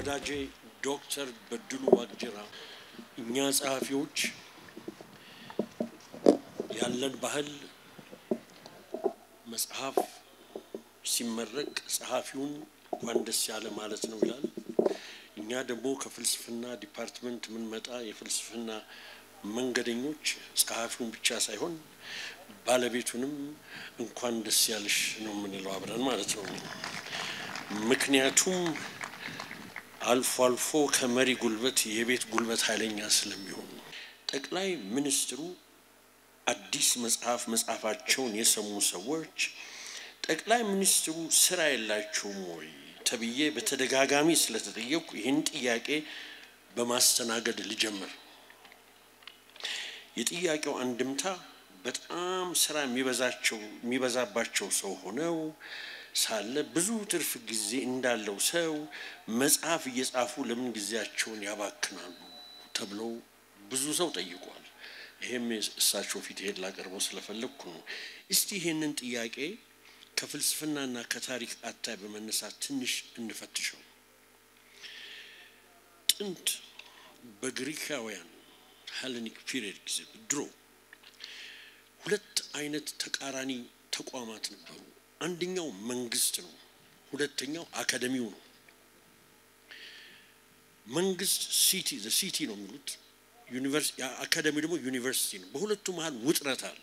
ወዳጄ ዶክተር በድሉ ዋቅጅራ እኛ ጸሐፊዎች ያለን ባህል መጽሐፍ ሲመረቅ ጸሐፊውን እንኳን ደስ ያለ ማለት ነው ይላል። እኛ ደግሞ ከፍልስፍና ዲፓርትመንት የምንመጣ የፍልስፍና መንገደኞች ጸሐፊውን ብቻ ሳይሆን ባለቤቱንም እንኳን ደስ ያለሽ ነው የምንለው አብረን ማለት ነው። ምክንያቱም አልፎ አልፎ ከመሪ ጉልበት የቤት ጉልበት ኃይለኛ ስለሚሆኑ ጠቅላይ ሚኒስትሩ አዲስ መጽሐፍ መጽሐፋቸውን የሰሙ ሰዎች ጠቅላይ ሚኒስትሩ ስራ የላቸውም ወይ ተብዬ በተደጋጋሚ ስለተጠየቁ ይህን ጥያቄ በማስተናገድ ልጀምር። የጥያቄው አንድምታ በጣም ስራ የሚበዛቸው የሚበዛባቸው ሰው ሆነው ሳለ ብዙ ትርፍ ጊዜ እንዳለው ሰው መጽሐፍ እየጻፉ ለምን ጊዜያቸውን ያባክናሉ ተብለው ብዙ ሰው ጠይቋል። ይሄም እሳቸው ፊት ሄድ ላቀርበው ስለፈለግኩ ነው። እስቲ ይሄንን ጥያቄ ከፍልስፍናና ከታሪክ አታይ በመነሳት ትንሽ እንፈትሸው። ጥንት በግሪካውያን ሄሌኒክ ፒሪየድ ጊዜ ድሮ ሁለት አይነት ተቃራኒ ተቋማት ነበሩ። አንደኛው መንግስት ነው፣ ሁለተኛው አካደሚው ነው። መንግስት ሲቲ ሲቲ ነው የሚሉት አካደሚው ደግሞ ዩኒቨርሲቲ ነው። በሁለቱ መሀል ውጥረት አለ።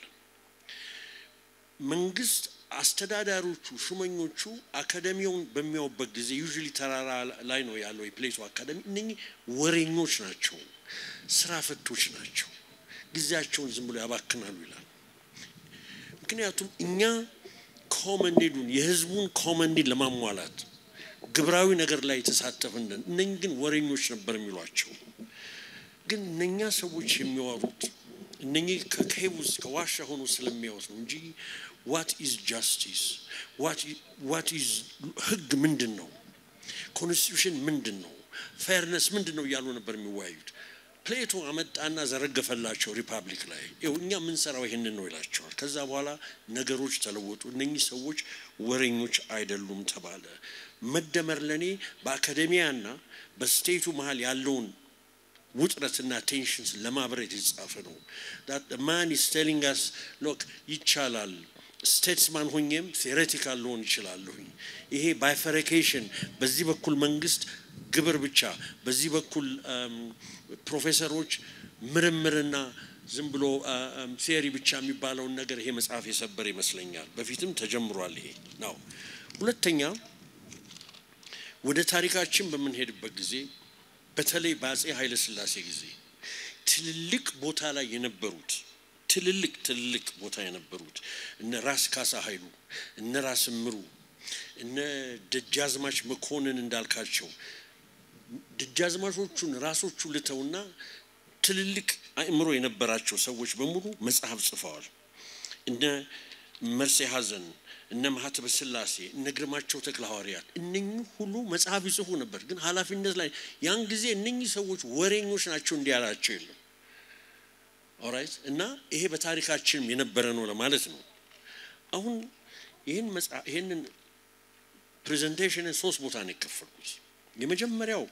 መንግስት አስተዳዳሪዎቹ ሹመኞቹ አካደሚውን በሚያዩበት ጊዜ ዩዥሊ ተራራ ላይ ነው ያለው የፕሌቶ አካደሚ። እነኚህ ወሬኞች ናቸው፣ ስራ ፈቶች ናቸው፣ ጊዜያቸውን ዝም ብሎ ያባክናሉ ይላል። ምክንያቱም እኛ ኮመን ኒዱን የህዝቡን ኮመን ኒድ ለማሟላት ግብራዊ ነገር ላይ የተሳተፍን እነኚህ ግን ወሬኞች ነበር የሚሏቸው። ግን እነኛ ሰዎች የሚያወሩት እነኚህ ከኬቭ ውስጥ ከዋሻ ሆኖ ስለሚያወት ነው እንጂ ዋት ኢዝ ጃስቲስ ዋት ኢዝ ህግ ምንድን ነው ኮንስቲቱሽን ምንድን ነው ፌርነስ ምንድን ነው እያሉ ነበር የሚወያዩት ፕሌቶ አመጣና ዘረገፈላቸው ሪፐብሊክ ላይ ይኸው እኛ የምንሰራው ይህንን ነው ይላቸዋል ከዛ በኋላ ነገሮች ተለወጡ እነኚህ ሰዎች ወሬኞች አይደሉም ተባለ መደመር ለእኔ በአካዴሚያና በስቴቱ መሀል ያለውን ውጥረትና ቴንሽንስ ለማብረት የተጻፈ ነው ማን ኢስ ቴሊንግ አስ ሎክ ይቻላል ስቴትስማን ሆኜም ቴዎሬቲካል ልሆን ይችላለሁኝ ይሄ ባይፈረኬሽን በዚህ በኩል መንግስት ግብር ብቻ በዚህ በኩል ፕሮፌሰሮች ምርምርና ዝም ብሎ ቴሪ ብቻ የሚባለውን ነገር ይሄ መጽሐፍ የሰበር ይመስለኛል በፊትም ተጀምሯል ይሄ ነው ሁለተኛ ወደ ታሪካችን በምንሄድበት ጊዜ በተለይ በአጼ ኃይለ ሥላሴ ጊዜ ትልልቅ ቦታ ላይ የነበሩት ትልልቅ ትልልቅ ቦታ የነበሩት እነ ራስ ካሳ ኃይሉ እነ ራስ ምሩ እነ ደጃዝማች መኮንን እንዳልካቸው ደጃዝማቾቹን ራሶቹ ልተውና ትልልቅ አእምሮ የነበራቸው ሰዎች በሙሉ መጽሐፍ ጽፈዋል። እነ መርሴ ሀዘን፣ እነ ማህተበ ስላሴ፣ እነ ግርማቸው ተክለ ሐዋርያት እነኚህ ሁሉ መጽሐፍ ይጽፉ ነበር። ግን ኃላፊነት ላይ ያን ጊዜ እነኚህ ሰዎች ወሬኞች ናቸው እንዲያላቸው የለም። ኦራይት እና ይሄ በታሪካችንም የነበረ ነው ለማለት ነው። አሁን ይህን መጽሐፍ ይህንን ፕሬዘንቴሽንን ሶስት ቦታ ነው የከፈልኩት። የመጀመሪያው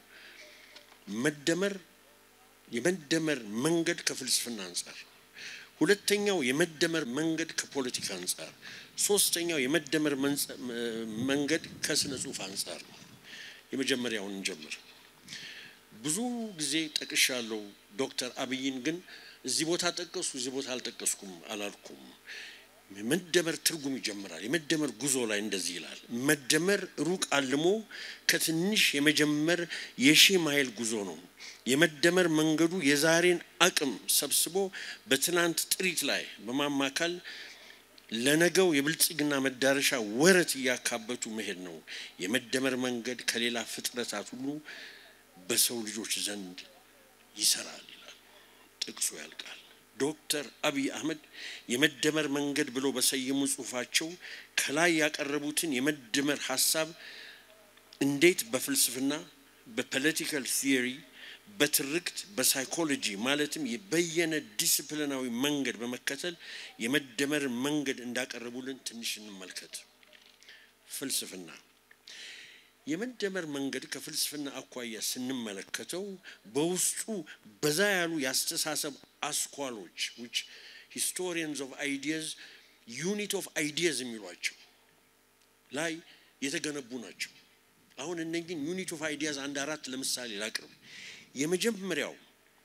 መደመር የመደመር መንገድ ከፍልስፍና አንጻር፣ ሁለተኛው የመደመር መንገድ ከፖለቲካ አንጻር፣ ሶስተኛው የመደመር መንገድ ከስነ ጽሁፍ አንጻር ነው። የመጀመሪያውን እንጀምር። ብዙ ጊዜ ጠቅሻለሁ ዶክተር አብይን ግን እዚህ ቦታ ጠቀሱ እዚህ ቦታ አልጠቀስኩም አላልኩም። መደመር ትርጉም ይጀምራል። የመደመር ጉዞ ላይ እንደዚህ ይላል። መደመር ሩቅ አልሞ ከትንሽ የመጀመር የሺህ ማይል ጉዞ ነው። የመደመር መንገዱ የዛሬን አቅም ሰብስቦ በትናንት ጥሪት ላይ በማማካል ለነገው የብልጽግና መዳረሻ ወረት እያካበቱ መሄድ ነው። የመደመር መንገድ ከሌላ ፍጥረታት ሁሉ በሰው ልጆች ዘንድ ይሰራል ይላል። ጥቅሱ ያልቃል። ዶክተር አብይ አህመድ የመደመር መንገድ ብለው በሰየሙ ጽሁፋቸው ከላይ ያቀረቡትን የመደመር ሀሳብ እንዴት በፍልስፍና በፖለቲካል ቲዮሪ በትርክት በሳይኮሎጂ ማለትም የበየነ ዲስፕሊናዊ መንገድ በመከተል የመደመር መንገድ እንዳቀረቡልን ትንሽ እንመልከት። ፍልስፍና የመደመር መንገድ ከፍልስፍና አኳያ ስንመለከተው በውስጡ በዛ ያሉ የአስተሳሰብ አስኳሎች which historians of ideas ዩኒት ኦፍ አይዲያዝ የሚሏቸው ላይ የተገነቡ ናቸው። አሁን እነኝን ዩኒት ኦፍ አይዲያዝ አንድ አራት ለምሳሌ ላቅርብ። የመጀመሪያው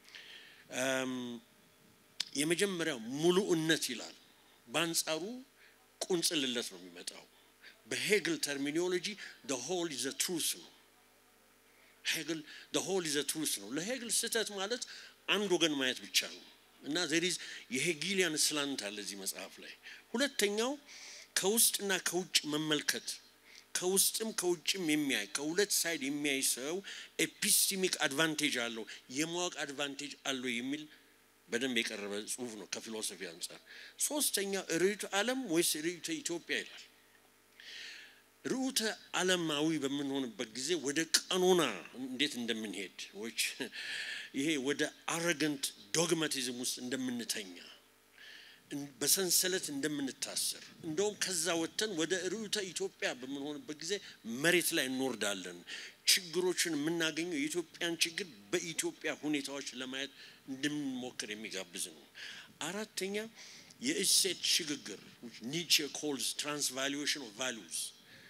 የመጀመሪያው ሙሉእነት ይላል። በአንጻሩ ቁንጽልለት ነው የሚመጣው። በሄግል ተርሚኖሎጂ ደ ሆል ኢዝ ትሩስ ነው። ሄግል ደ ሆል ኢዝ ትሩስ ነው። ለሄግል ስህተት ማለት አንድ ወገን ማየት ብቻ ነው እና ዘሪዝ የሄጊሊያን ስላንት አለ እዚህ መጽሐፍ ላይ። ሁለተኛው ከውስጥና ከውጭ መመልከት ከውስጥም ከውጭም የሚያይ ከሁለት ሳይድ የሚያይ ሰው ኤፒስቲሚክ አድቫንቴጅ አለው የማወቅ አድቫንቴጅ አለው የሚል በደንብ የቀረበ ጽሁፍ ነው ከፊሎሶፊ አንጻር። ሶስተኛ ርዕዮተ ዓለም ወይስ ርዕዮተ ኢትዮጵያ ይላል። ርዕዮተ ዓለማዊ በምንሆንበት ጊዜ ወደ ቀኖና እንዴት እንደምንሄድ ዎች ይሄ ወደ አረገንት ዶግማቲዝም ውስጥ እንደምንተኛ በሰንሰለት እንደምንታሰር እንደውም ከዛ ወጥተን ወደ ርዕዮተ ኢትዮጵያ በምንሆንበት ጊዜ መሬት ላይ እንወርዳለን። ችግሮችን የምናገኘው የኢትዮጵያን ችግር በኢትዮጵያ ሁኔታዎች ለማየት እንድንሞክር የሚጋብዝ ነው። አራተኛ የእሴት ሽግግር ኒቼ ኮልስ ትራንስቫሉዌሽን ኦፍ ቫሉስ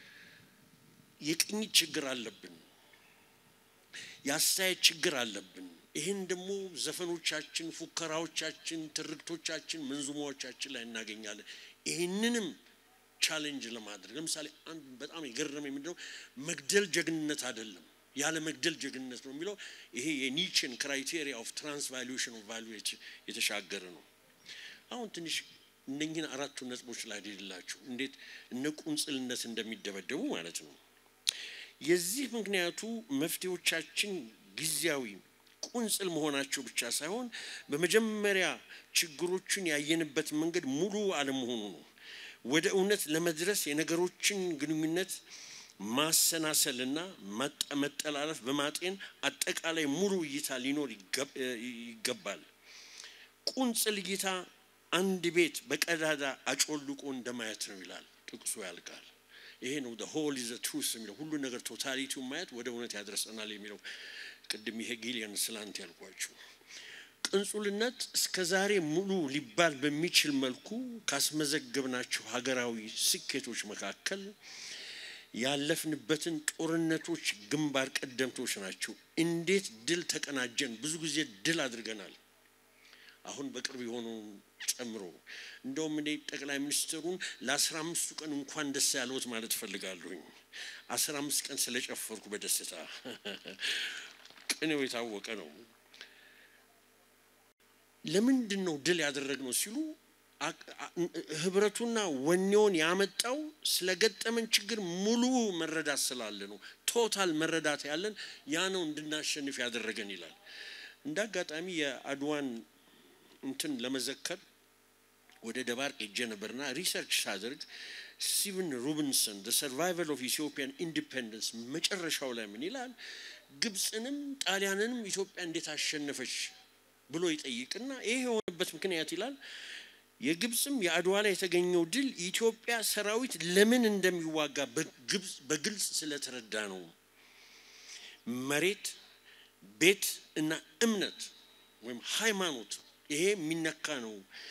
የቅኝት ችግር አለብን። የአስተያየት ችግር አለብን። ይህን ደግሞ ዘፈኖቻችን፣ ፉከራዎቻችን፣ ትርክቶቻችን፣ መንዙማዎቻችን ላይ እናገኛለን። ይህንንም ቻሌንጅ ለማድረግ ለምሳሌ አንድ በጣም የገረመኝ ምንድነው መግደል ጀግንነት አይደለም ያለ መግደል ጀግንነት ነው የሚለው ይሄ የኒችን ክራይቴሪያ ኦፍ ትራንስቫሉዌሽን ኦፍ ቫሉ የተሻገረ ነው። አሁን ትንሽ እነኝህን አራቱን ነጥቦች ላይ ሄድላችሁ እንዴት እነ ቁንጽልነት እንደሚደበደቡ ማለት ነው። የዚህ ምክንያቱ መፍትሄዎቻችን ጊዜያዊ ቁንጽል መሆናቸው ብቻ ሳይሆን በመጀመሪያ ችግሮቹን ያየንበት መንገድ ሙሉ አለመሆኑ ነው። ወደ እውነት ለመድረስ የነገሮችን ግንኙነት ማሰናሰልና መጠላለፍ በማጤን አጠቃላይ ሙሉ እይታ ሊኖር ይገባል። ቁንጽል እይታ አንድ ቤት በቀዳዳ አጮልቆ እንደማየት ነው ይላል ጥቅሱ ያልቃል። ይሄ ነው ሆል ኢዝ ትሩስ የሚለው ሁሉ ነገር ቶታሊቲውን ማየት ወደ እውነት ያደርሰናል የሚለው ቅድም የሄጊሊያን ስላንት ያልኳችሁ ቅንጹልነት እስከ ዛሬ ሙሉ ሊባል በሚችል መልኩ ካስመዘገብናቸው ሀገራዊ ስኬቶች መካከል ያለፍንበትን ጦርነቶች ግንባር ቀደምቶች ናቸው። እንዴት ድል ተቀናጀን? ብዙ ጊዜ ድል አድርገናል። አሁን በቅርብ የሆነውን ጨምሮ እንደውም እኔ ጠቅላይ ሚኒስትሩን ለአስራ አምስቱ ቀን እንኳን ደስ ያለዎት ማለት እፈልጋለሁኝ። አስራ አምስት ቀን ስለጨፈርኩ በደስታ ቅኔው የታወቀ ነው። ለምንድን ነው ድል ያደረግነው ሲሉ ህብረቱና ወኔውን ያመጣው ስለገጠመን ችግር ሙሉ መረዳት ስላለ ነው። ቶታል መረዳት ያለን ያ ነው እንድናሸንፍ ያደረገን ይላል። እንደ አጋጣሚ የአድዋን እንትን ለመዘከር ወደ ደባርቅ ሄጄ ነበርና ሪሰርች ሳደርግ ስቲቨን ሩቢንሰን ዘ ሰርቫይቫል ኦፍ ኢትዮጵያን ኢንዲፔንደንስ መጨረሻው ላይ ምን ይላል? ግብፅንም ጣሊያንንም ኢትዮጵያ እንዴት አሸነፈች ብሎ ይጠይቅና ይሄ የሆነበት ምክንያት ይላል የግብፅም የአድዋ ላይ የተገኘው ድል ኢትዮጵያ ሰራዊት ለምን እንደሚዋጋ በግልጽ ስለተረዳ ነው። መሬት፣ ቤት እና እምነት ወይም ሃይማኖት ይሄ የሚነካ ነው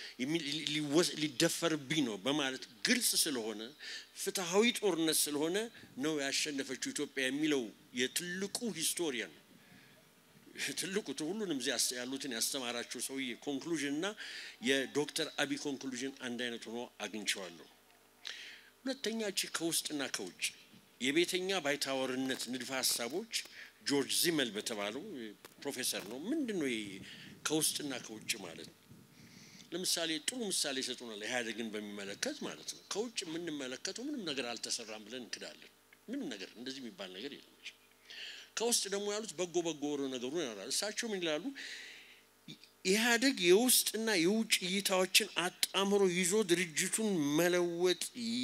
ሊደፈርብኝ ነው በማለት ግልጽ ስለሆነ ፍትሐዊ ጦርነት ስለሆነ ነው ያሸነፈችው ኢትዮጵያ የሚለው የትልቁ ሂስቶሪያን ትልቁ ሁሉንም እዚህ ያሉትን ያስተማራቸው ሰውዬ ኮንክሉዥን እና የዶክተር አብይ ኮንክሉዥን አንድ አይነት ሆኖ አግኝቸዋለሁ። ሁለተኛ ቺ ከውስጥና ከውጭ የቤተኛ ባይታወርነት ንድፈ ሀሳቦች ጆርጅ ዚመል በተባለው ፕሮፌሰር ነው። ምንድን ነው ከውስጥና ከውጭ ማለት ነው? ለምሳሌ ጥሩ ምሳሌ ይሰጡናል። ኢህአዴግን በሚመለከት ማለት ነው። ከውጭ የምንመለከተው ምንም ነገር አልተሰራም ብለን እንክዳለን። ምንም ነገር እንደዚህ የሚባል ነገር የለም። ከውስጥ ደግሞ ያሉት በጎ በጎ ነገሩን ያወራል። እሳቸው ምን ይላሉ? ኢህአዴግ የውስጥና የውጭ እይታዎችን አጣምሮ ይዞ ድርጅቱን መለወጥ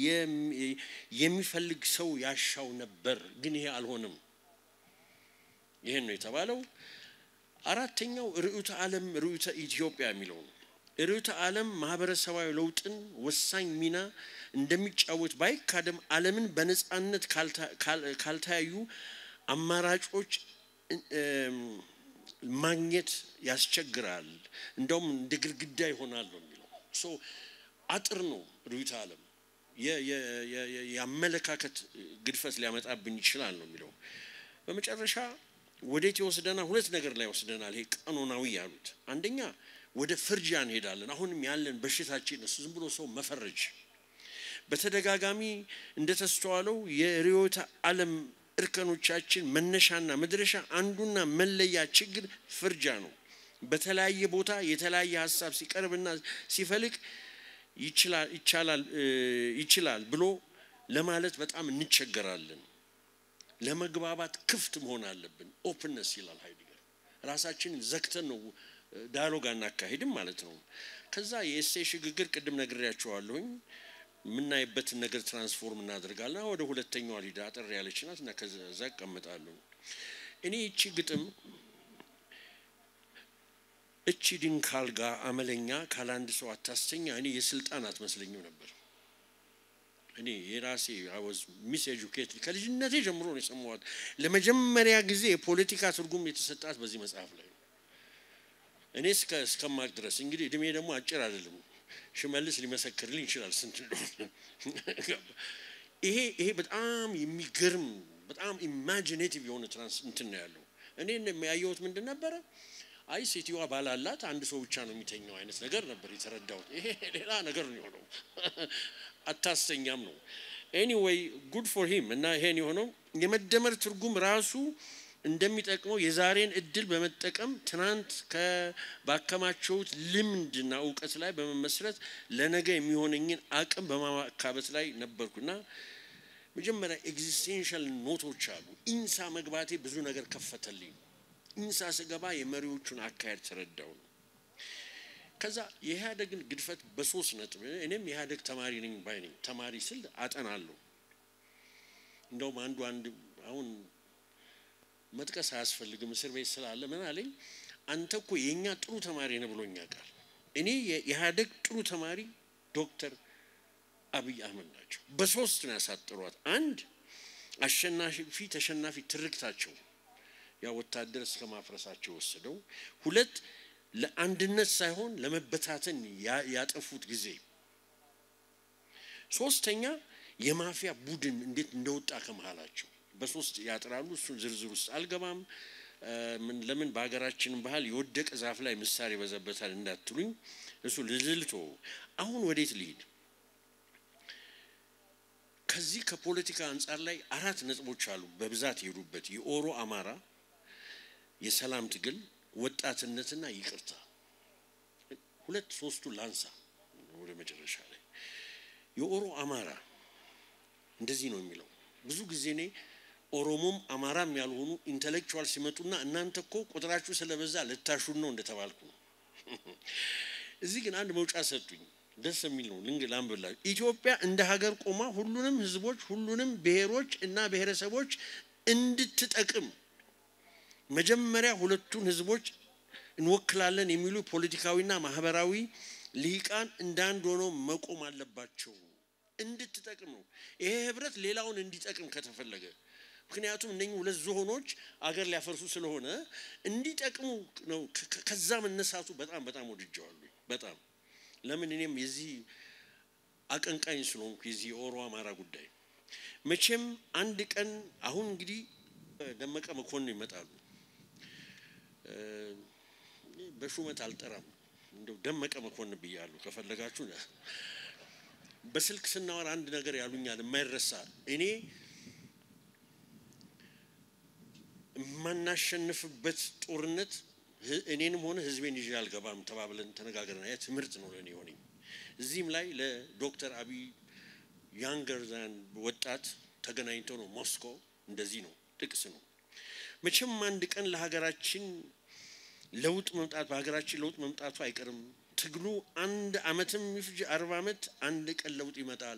የሚፈልግ ሰው ያሻው ነበር፣ ግን ይሄ አልሆነም። ይሄን ነው የተባለው። አራተኛው ርዕዮተ ዓለም ርዕዮተ ኢትዮጵያ የሚለው ነው። ርዕዮተ ዓለም ማህበረሰባዊ ለውጥን ወሳኝ ሚና እንደሚጫወት ባይካደም ዓለምን በነፃነት ካልተያዩ አማራጮች ማግኘት ያስቸግራል። እንደውም እንደ ግድግዳ ይሆናል ነው የሚለው። ሶ አጥር ነው ርዕዮተ ዓለም የአመለካከት ግድፈት ሊያመጣብን ይችላል ነው የሚለው። በመጨረሻ ወዴት ይወስደናል? ሁለት ነገር ላይ ይወስደናል። ይሄ ቀኖናዊ ያሉት አንደኛ ወደ ፍርጃ እንሄዳለን። አሁንም ያለን በሽታችን እሱ ዝም ብሎ ሰው መፈረጅ በተደጋጋሚ እንደተስተዋለው የርዕዮተ ዓለም እርከኖቻችን መነሻና መድረሻ አንዱና መለያ ችግር ፍርጃ ነው። በተለያየ ቦታ የተለያየ ሀሳብ ሲቀርብና ሲፈልቅ ይችላል ብሎ ለማለት በጣም እንቸገራለን። ለመግባባት ክፍት መሆን አለብን። ኦፕንነስ ይላል ሃይዲገር። ራሳችንን ዘግተን ነው ዳያሎግ አናካሂድም ማለት ነው። ከዛ የእሴ ሽግግር ቅድም ነግሬያቸዋለሁኝ የምናይበትን ነገር ትራንስፎርም እናደርጋለን። ወደ ሁለተኛዋ ሊዳ አጠር ያለች ናት እና ከዛ እቀምጣለሁ። እኔ እቺ ግጥም እቺ ድንካል ጋር አመለኛ ካለአንድ ሰው አታስተኛ እኔ የስልጣን አትመስለኝም ነበር። እኔ የራሴ አወዝ ሚስ ኤጁኬት ከልጅነቴ ጀምሮ ነው የሰማኋት። ለመጀመሪያ ጊዜ የፖለቲካ ትርጉም የተሰጣት በዚህ መጽሐፍ ላይ ነው። እኔ እስከ እስከማቅ ድረስ እንግዲህ እድሜ ደግሞ አጭር አይደለም። ሽመልስ ሊመሰክርልኝ ይችላል ስንት እንደሆነ። ይሄ ይሄ በጣም የሚገርም በጣም ኢማጂኔቲቭ የሆነ ትራንስ እንትን ነው ያለው። እኔ ያየሁት ምንድን ነበረ? አይ ሴትዮዋ ባላላት አንድ ሰው ብቻ ነው የሚተኛው አይነት ነገር ነበር የተረዳሁት። ይሄ ሌላ ነገር ነው የሆነው። አታስተኛም ነው። ኤኒዌይ ጉድ ፎር ሂም እና ይሄን የሆነው የመደመር ትርጉም ራሱ እንደሚጠቅመው የዛሬን እድል በመጠቀም ትናንት ባከማቸውት ልምድና እውቀት ላይ በመመስረት ለነገ የሚሆነኝን አቅም በማካበት ላይ ነበርኩና መጀመሪያ ኤግዚስቴንሻል ኖቶች አሉ። ኢንሳ መግባቴ ብዙ ነገር ከፈተልኝ። ኢንሳ ስገባ የመሪዎቹን አካሄድ ተረዳው ነው። ከዛ የኢህአደግን ግድፈት በሶስት ነጥብ እኔም የኢህአደግ ተማሪ ነኝ ባይ ነኝ። ተማሪ ስል አጠናለሁ። እንደውም አንዱ አንድ አሁን መጥቀስ አያስፈልግም እስር ቤት ስላለ ምን አለኝ፣ አንተ እኮ የእኛ ጥሩ ተማሪ ነህ ብሎኛ ቃል እኔ የኢህአደግ ጥሩ ተማሪ ዶክተር አብይ አህመድ ናቸው። በሶስት ነው ያሳጥሯት። አንድ አሸናፊ ተሸናፊ ትርክታቸው ያ ወታደር እስከ ማፍረሳቸው ወሰደው። ሁለት ለአንድነት ሳይሆን ለመበታተን ያጠፉት ጊዜ። ሶስተኛ የማፊያ ቡድን እንዴት እንደወጣ ከመሃላቸው በሶስት ያጥራሉ። እሱን ዝርዝር ውስጥ አልገባም። ለምን በሀገራችን ባህል የወደቀ ዛፍ ላይ ምሳር ይበዛበታል እንዳትሉኝ፣ እሱ ልልቶ አሁን ወዴት ልሂድ? ከዚህ ከፖለቲካ አንጻር ላይ አራት ነጥቦች አሉ በብዛት የሄዱበት የኦሮ አማራ፣ የሰላም ትግል፣ ወጣትነትና ይቅርታ። ሁለት ሶስቱ ላንሳ ወደ መጨረሻ ላይ የኦሮ አማራ እንደዚህ ነው የሚለው ብዙ ጊዜ እኔ ኦሮሞም አማራም ያልሆኑ ኢንተሌክቹዋል ሲመጡና እናንተ እኮ ቁጥራችሁ ስለበዛ ልታሹን ነው እንደተባልኩ ነው። እዚህ ግን አንድ መውጫ ሰጡኝ። ደስ የሚል ነው። ልንግ ላንብላችሁ። ኢትዮጵያ እንደ ሀገር ቆማ ሁሉንም ሕዝቦች ሁሉንም ብሔሮች እና ብሔረሰቦች እንድትጠቅም መጀመሪያ ሁለቱን ሕዝቦች እንወክላለን የሚሉ ፖለቲካዊና ማህበራዊ ልሂቃን እንዳንድ ሆነው መቆም አለባቸው። እንድትጠቅም ነው ይሄ ህብረት ሌላውን እንዲጠቅም ከተፈለገ ምክንያቱም እነኚህ ሁለት ዝሆኖች አገር ሊያፈርሱ ስለሆነ እንዲጠቅሙ ነው። ከዛ መነሳቱ በጣም በጣም ወድጀዋለሁ። በጣም ለምን እኔም የዚህ አቀንቃኝ ስለሆንኩ የዚህ የኦሮ አማራ ጉዳይ መቼም አንድ ቀን አሁን እንግዲህ ደመቀ መኮንን ይመጣሉ። በሹመት አልጠራም፣ እንደው ደመቀ መኮንን ብያለሁ። ከፈለጋችሁ በስልክ ስናወራ አንድ ነገር ያሉኛል የማይረሳ እኔ የማናሸንፍበት ጦርነት እኔንም ሆነ ህዝቤን ይዤ አልገባም ተባብለን ተነጋግረን ያ ትምህርት ነው ለእኔ ሆነኝ። እዚህም ላይ ለዶክተር አብይ ያንገር ዛን ወጣት ተገናኝተው ነው ሞስኮ እንደዚህ ነው ጥቅስ ነው። መቼም አንድ ቀን ለሀገራችን ለውጥ መምጣት በሀገራችን ለውጥ መምጣቱ አይቀርም። ትግሉ አንድ አመትም ይፍጅ አርባ አመት አንድ ቀን ለውጥ ይመጣል።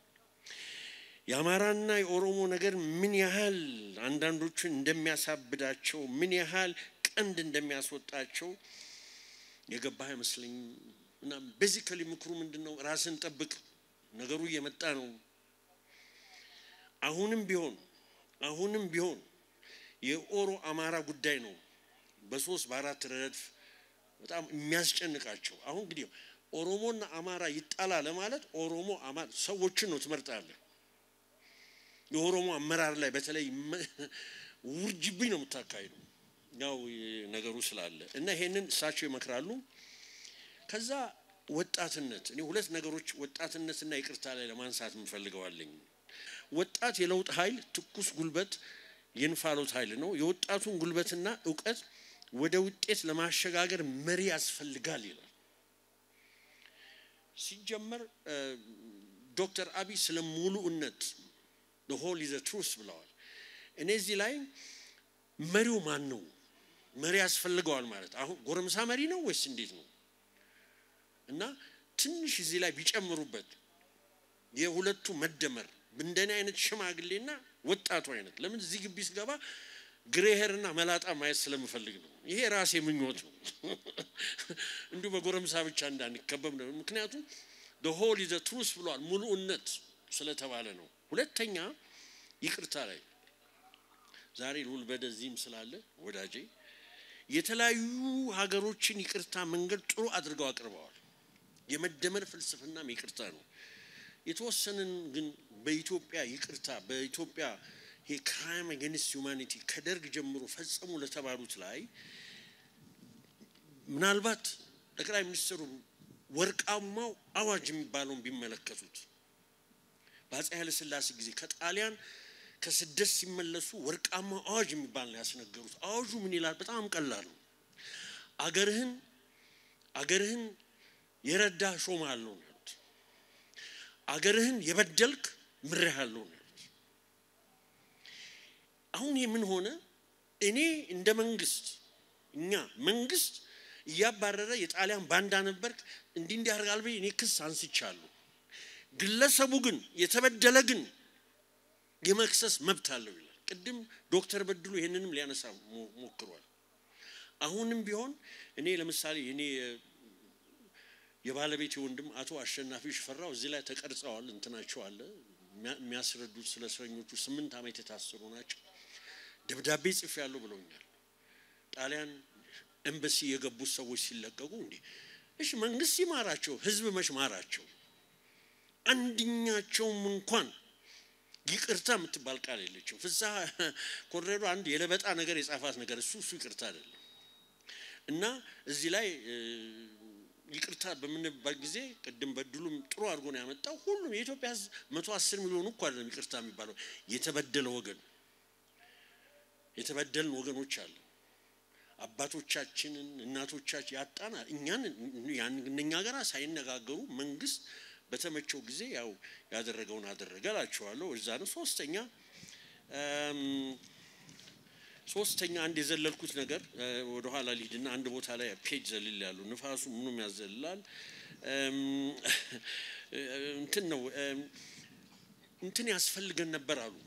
የአማራና የኦሮሞ ነገር ምን ያህል አንዳንዶቹን እንደሚያሳብዳቸው ምን ያህል ቀንድ እንደሚያስወጣቸው የገባህ አይመስለኝም እና ቤዚካሊ ምክሩ ምንድን ነው? ራስን ጠብቅ። ነገሩ እየመጣ ነው። አሁንም ቢሆን አሁንም ቢሆን የኦሮ አማራ ጉዳይ ነው በሶስት በአራት ረድፍ በጣም የሚያስጨንቃቸው። አሁን እንግዲህ ኦሮሞና አማራ ይጣላ ለማለት ኦሮሞ አማራ ሰዎችን ነው ትመርጣለህ። የኦሮሞ አመራር ላይ በተለይ ውርጅብኝ ነው የምታካሂደው። ያው ነገሩ ስላለ እና ይሄንን እሳቸው ይመክራሉ። ከዛ ወጣትነት እኔ ሁለት ነገሮች ወጣትነትና ይቅርታ ላይ ለማንሳት የምፈልገዋለኝ። ወጣት የለውጥ ኃይል ትኩስ ጉልበት የእንፋሎት ኃይል ነው። የወጣቱን ጉልበትና እውቀት ወደ ውጤት ለማሸጋገር መሪ ያስፈልጋል ይላል። ሲጀመር ዶክተር አብይ ስለ ሙሉእነት ሆል ኢዘ ትሩስ ብለዋል። እኔ እዚህ ላይ መሪው ማን ነው? መሪ ያስፈልገዋል ማለት አሁን ጎረምሳ መሪ ነው ወይስ እንዴት ነው? እና ትንሽ እዚህ ላይ ቢጨምሩበት የሁለቱ መደመር እንደኔ አይነት ሽማግሌና ወጣቱ አይነት ለምን እዚህ ግቢ ስገባ ግሬሄርና መላጣ ማየት ስለምፈልግ ነው። ይሄ ራሴ ምኞት ነው። እንዲሁ በጎረምሳ ብቻ እንዳንከበብ ነው። ምክንያቱም ሆል ኢዘ ትሩስ ብሏል ሙሉእነት ስለተባለ ነው። ሁለተኛ ይቅርታ ላይ ዛሬ ልዑል በደዚህም ስላለ ወዳጄ የተለያዩ ሀገሮችን ይቅርታ መንገድ ጥሩ አድርገው አቅርበዋል። የመደመር ፍልስፍናም ይቅርታ ነው። የተወሰንን ግን በኢትዮጵያ ይቅርታ በኢትዮጵያ ይሄ ክራይም አገንስት ሁማኒቲ ከደርግ ጀምሮ ፈጸሙ ለተባሉት ላይ ምናልባት ጠቅላይ ሚኒስትሩ ወርቃማው አዋጅ የሚባለውን ቢመለከቱት በአፄ ኃይለሥላሴ ጊዜ ከጣሊያን ከስደት ሲመለሱ ወርቃማው አዋጅ የሚባል ነው ያስነገሩት። አዋጁ ምን ይላል? በጣም ቀላል ነው። አገርህን አገርህን የረዳ ሾምሃለሁ ነው ያሉት። አገርህን የበደልክ ምሬሃለሁ ነው ያሉት። አሁን ይህ ምን ሆነ? እኔ እንደ መንግስት እኛ መንግስት እያባረረ የጣሊያን ባንዳ ነበርክ እንዲህ እንዲህ ያደርጋል ብዬ እኔ ክስ አንስቻለሁ። ግለሰቡ ግን የተበደለ ግን የመክሰስ መብት አለው ይላል። ቅድም ዶክተር በድሉ ይህንንም ሊያነሳ ሞክሯል። አሁንም ቢሆን እኔ ለምሳሌ እኔ የባለቤት ወንድም አቶ አሸናፊ ሽፈራው እዚህ ላይ ተቀርጸዋል። እንትናቸው አለ የሚያስረዱት ስለ እስረኞቹ ስምንት ዓመት የታሰሩ ናቸው። ደብዳቤ ጽፍ ያለው ብለውኛል። ጣሊያን ኤምባሲ የገቡት ሰዎች ሲለቀቁ እንዲህ እሺ መንግስት ይማራቸው፣ ህዝብ መች ማራቸው? አንድኛቸውም እንኳን ይቅርታ የምትባል ቃል የለችም። ፍስሐ ኮንሬዶ አንድ የለበጣ ነገር የጻፋት ነገር እሱ እሱ ይቅርታ አይደለም። እና እዚህ ላይ ይቅርታ በምንባል ጊዜ ቅድም በድሉም ጥሩ አድርጎ ነው ያመጣው። ሁሉም የኢትዮጵያ ህዝብ መቶ አስር ሚሊዮኑ እኮ አይደለም ይቅርታ የሚባለው የተበደለ ወገን የተበደልን ወገኖች አለ አባቶቻችንን እናቶቻችን ያጣና እኛን እነኛ ጋር ሳይነጋገሩ መንግስት በተመቸው ጊዜ ያው ያደረገውን አደረገ እላቸዋለሁ። እዛ ነው። ሶስተኛ ሶስተኛ አንድ የዘለልኩት ነገር ወደ ኋላ ሊድና አንድ ቦታ ላይ ፔጅ ዘልል ያሉ ንፋሱ ምኑም ያዘልላል። እንትን ነው እንትን ያስፈልገን ነበር አሉ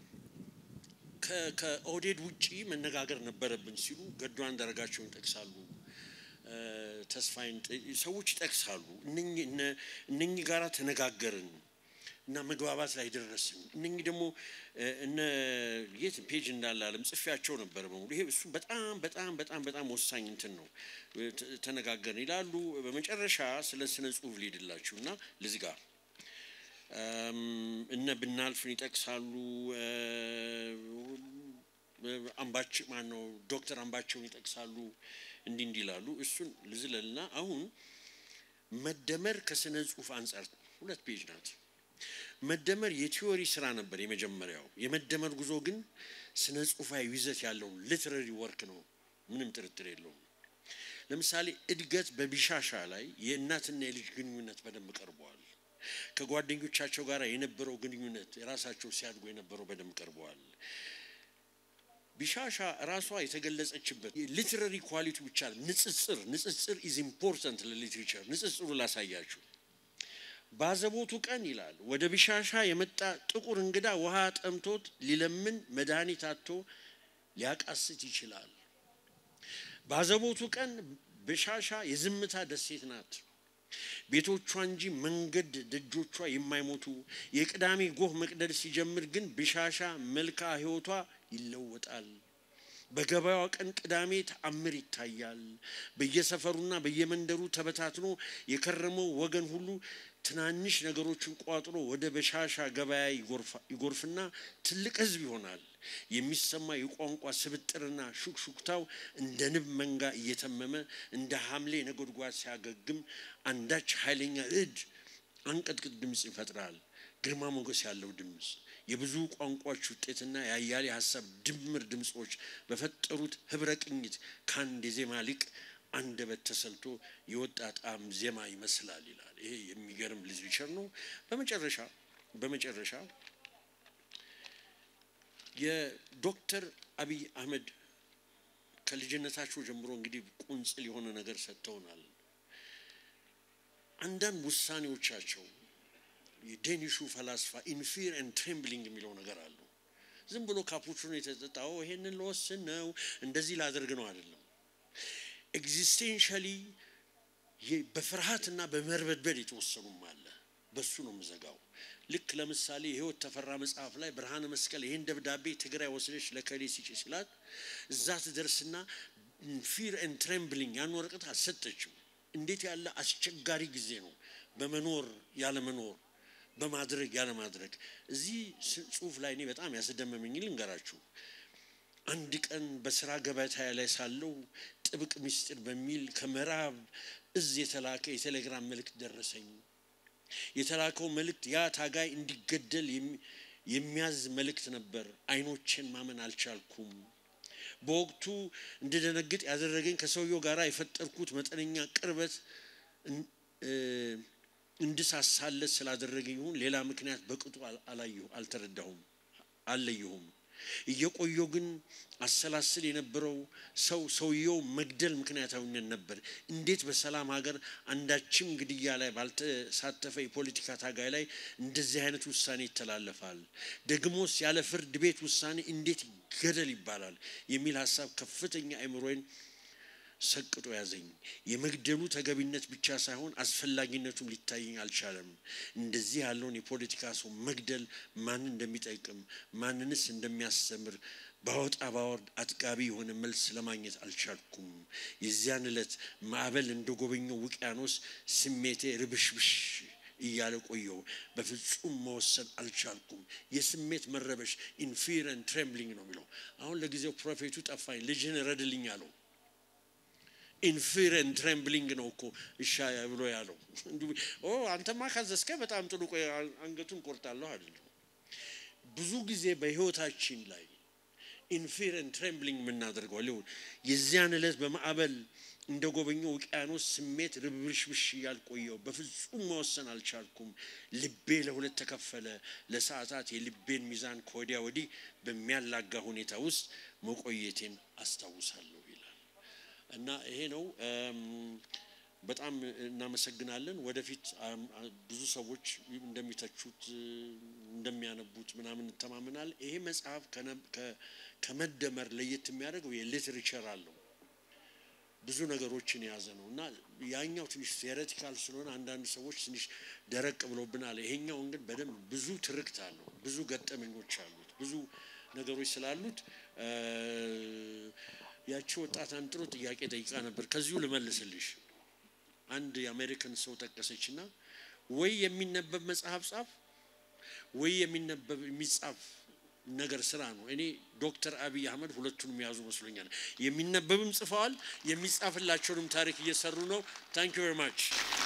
ከኦህዴድ ውጪ መነጋገር ነበረብን ሲሉ ገዱ አንዳርጋቸውን ይጠቅሳሉ። ተስፋይን ሰዎች ይጠቅሳሉ። እነኚህ ጋራ ተነጋገርን እና መግባባት ላይ ደረስን። እነኚህ ደግሞ እነ የት ፔጅ እንዳለ አለም ጽፌያቸው ነበር በሙሉ። ይሄ እሱ በጣም በጣም በጣም በጣም ወሳኝ እንትን ነው። ተነጋገርን ይላሉ። በመጨረሻ ስለ ስነ ጽሁፍ ሊሄድላችሁ እና ልዝጋ እነ ብናልፍን ይጠቅሳሉ። አምባች ማን ነው ዶክተር አምባቸውን ይጠቅሳሉ። እንዲህ እንዲህ ይላሉ። እሱን ልዝለልና አሁን መደመር ከስነ ጽሁፍ አንጻር ሁለት ፔጅ ናት። መደመር የቲዮሪ ስራ ነበር የመጀመሪያው። የመደመር ጉዞ ግን ስነ ጽሁፋዊ ይዘት ያለው ሊትረሪ ወርክ ነው፣ ምንም ጥርጥር የለውም። ለምሳሌ እድገት በቢሻሻ ላይ የእናትና የልጅ ግንኙነት በደንብ ቀርበዋል። ከጓደኞቻቸው ጋር የነበረው ግንኙነት የራሳቸው ሲያድጉ የነበረው በደንብ ቀርበዋል። ቢሻሻ ራሷ የተገለጸችበት ሊትረሪ ኳሊቲ ብቻ ንጽጽር ንጽጽር ኢዝ ኢምፖርታንት ለሊትሬቸር ንጽጽሩ ላሳያችሁ። ባዘቦቱ ቀን ይላል ወደ ቢሻሻ የመጣ ጥቁር እንግዳ ውሃ ጠምቶት ሊለምን መድኃኒት አጥቶ ሊያቃስት ይችላል። ባዘቦቱ ቀን ቢሻሻ የዝምታ ደሴት ናት። ቤቶቿ እንጂ መንገድ ደጆቿ የማይሞቱ የቅዳሜ ጎህ መቅደል ሲጀምር ግን ብሻሻ መልክዓ ሕይወቷ ይለወጣል። በገበያዋ ቀን ቅዳሜ ተአምር ይታያል። በየሰፈሩና በየመንደሩ ተበታትኖ የከረመው ወገን ሁሉ ትናንሽ ነገሮችን ቋጥሮ ወደ በሻሻ ገበያ ይጎርፍና ትልቅ ሕዝብ ይሆናል። የሚሰማ የቋንቋ ስብጥርና ሹክሹክታው እንደ ንብ መንጋ እየተመመ እንደ ሐምሌ ነጎድጓድ ሲያገግም አንዳች ኃይለኛ እድ አንቀጥቅጥ ድምፅ ይፈጥራል። ግርማ ሞገስ ያለው ድምፅ የብዙ ቋንቋዎች ውጤትና የአያሌ ሀሳብ ድምር ድምፆች በፈጠሩት ህብረ ቅኝት ከአንድ የዜማ ሊቅ አንደበት ተሰልቶ የወጣ ጣዕም ዜማ ይመስላል ይላል። ይሄ የሚገርም ሊትሬቸር ነው። በመጨረሻ በመጨረሻ የዶክተር አብይ አህመድ ከልጅነታቸው ጀምሮ እንግዲህ ቁንጽል የሆነ ነገር ሰጥተውናል። አንዳንድ ውሳኔዎቻቸው የዴኒሹ ፈላስፋ ኢንፊር ኤንድ ትሬምብሊንግ የሚለው ነገር አሉ። ዝም ብሎ ካፑቹኖ የተጠጣው ይሄንን ለወስን ነው እንደዚህ ላደርግ ነው አይደለም። ኤግዚስቴንሻሊ በፍርሃትና በመርበድበድ የተወሰኑም አለ። በሱ ነው የምዘጋው። ልክ ለምሳሌ የህይወት ተፈራ መጽሐፍ ላይ ብርሃነ መስቀል ይህን ደብዳቤ ትግራይ ወስደች ለከሌ ሲጭ ሲላት እዛ ትደርስና ፊር ኤንድ ትሬምብሊንግ ያን ወረቀት አልሰጠችው። እንዴት ያለ አስቸጋሪ ጊዜ ነው! በመኖር ያለመኖር፣ በማድረግ ያለማድረግ። እዚህ ጽሁፍ ላይ እኔ በጣም ያስደመመኝ ልንገራችሁ። አንድ ቀን በስራ ገበታ ላይ ሳለው ጥብቅ ምስጢር በሚል ከምዕራብ እዝ የተላከ የቴሌግራም መልእክት ደረሰኝ። የተላከው መልእክት ያ ታጋይ እንዲገደል የሚያዝ መልእክት ነበር። አይኖቼን ማመን አልቻልኩም። በወቅቱ እንድደነግጥ ያደረገኝ ከሰውየው ጋር የፈጠርኩት መጠነኛ ቅርበት እንድሳሳለት ስላደረገኝ ይሁን ሌላ ምክንያት በቅጡ አላየሁ አልተረዳሁም አልለየሁም። እየቆየው ግን አሰላስል የነበረው ሰው ሰውየው መግደል ምክንያታዊነት ነበር። እንዴት በሰላም ሀገር አንዳችም ግድያ ላይ ባልተሳተፈ የፖለቲካ ታጋይ ላይ እንደዚህ አይነት ውሳኔ ይተላለፋል? ደግሞስ ያለ ፍርድ ቤት ውሳኔ እንዴት ገደል ይባላል? የሚል ሀሳብ ከፍተኛ አእምሮዬን ሰቅጦ ያዘኝ። የመግደሉ ተገቢነት ብቻ ሳይሆን አስፈላጊነቱም ሊታየኝ አልቻለም። እንደዚህ ያለውን የፖለቲካ ሰው መግደል ማንን እንደሚጠቅም ማንንስ እንደሚያስተምር ባወጣ ባወርድ አጥጋቢ የሆነ መልስ ለማግኘት አልቻልኩም። የዚያን ዕለት ማዕበል እንደ ጎበኘው ውቅያኖስ ስሜቴ ርብሽብሽ እያለ ቆየው። በፍጹም መወሰን አልቻልኩም። የስሜት መረበሽ ኢንፊረን ትሬምብሊንግ ነው የሚለው። አሁን ለጊዜው ፕሮፌቱ ጠፋኝ። ልጅህን ረድልኝ አለው። ኢንፊረን ትሬምብሊንግ ነው እኮ እሻ ብሎ ያለው። ኦ አንተማ ካዘዝከ በጣም ጥሩ፣ ቆይ አንገቱን ቆርጣለሁ አይደለም። ብዙ ጊዜ በህይወታችን ላይ ኢንፊረን ትሬምብሊንግ የምናደርገው ሊሆን የዚያን ዕለት በማዕበል እንደ ጎበኘው ውቅያኖስ ስሜት ርብሽብሽ እያልቆየው በፍጹም መወሰን አልቻልኩም። ልቤ ለሁለት ተከፈለ። ለሰዓታት የልቤን ሚዛን ከወዲያ ወዲህ በሚያላጋ ሁኔታ ውስጥ መቆየቴን አስታውሳለሁ ይላል። እና ይሄ ነው። በጣም እናመሰግናለን። ወደፊት ብዙ ሰዎች እንደሚተቹት እንደሚያነቡት ምናምን እንተማመናል። ይሄ መጽሐፍ ከመደመር ለየት የሚያደርገው የሊትሬቸር አለው ብዙ ነገሮችን የያዘ ነው እና ያኛው ትንሽ ቴዎሬቲካል ስለሆነ አንዳንድ ሰዎች ትንሽ ደረቅ ብሎብናል። ይሄኛውን ግን በደንብ ብዙ ትርክት አለው፣ ብዙ ገጠመኞች አሉት፣ ብዙ ነገሮች ስላሉት ያቺ ወጣት አንድ ጥሩ ጥያቄ ጠይቃ ነበር። ከዚሁ ልመልስልሽ። አንድ የአሜሪካን ሰው ጠቀሰችና ወይ የሚነበብ መጽሐፍ ጻፍ ወይ የሚነበብ የሚጻፍ ነገር ስራ ነው። እኔ ዶክተር አብይ አህመድ ሁለቱንም የያዙ መስሎኛል። የሚነበብም ጽፈዋል፣ የሚጻፍላቸውንም ታሪክ እየሰሩ ነው። ታንክ ዩ ቨሪ ማች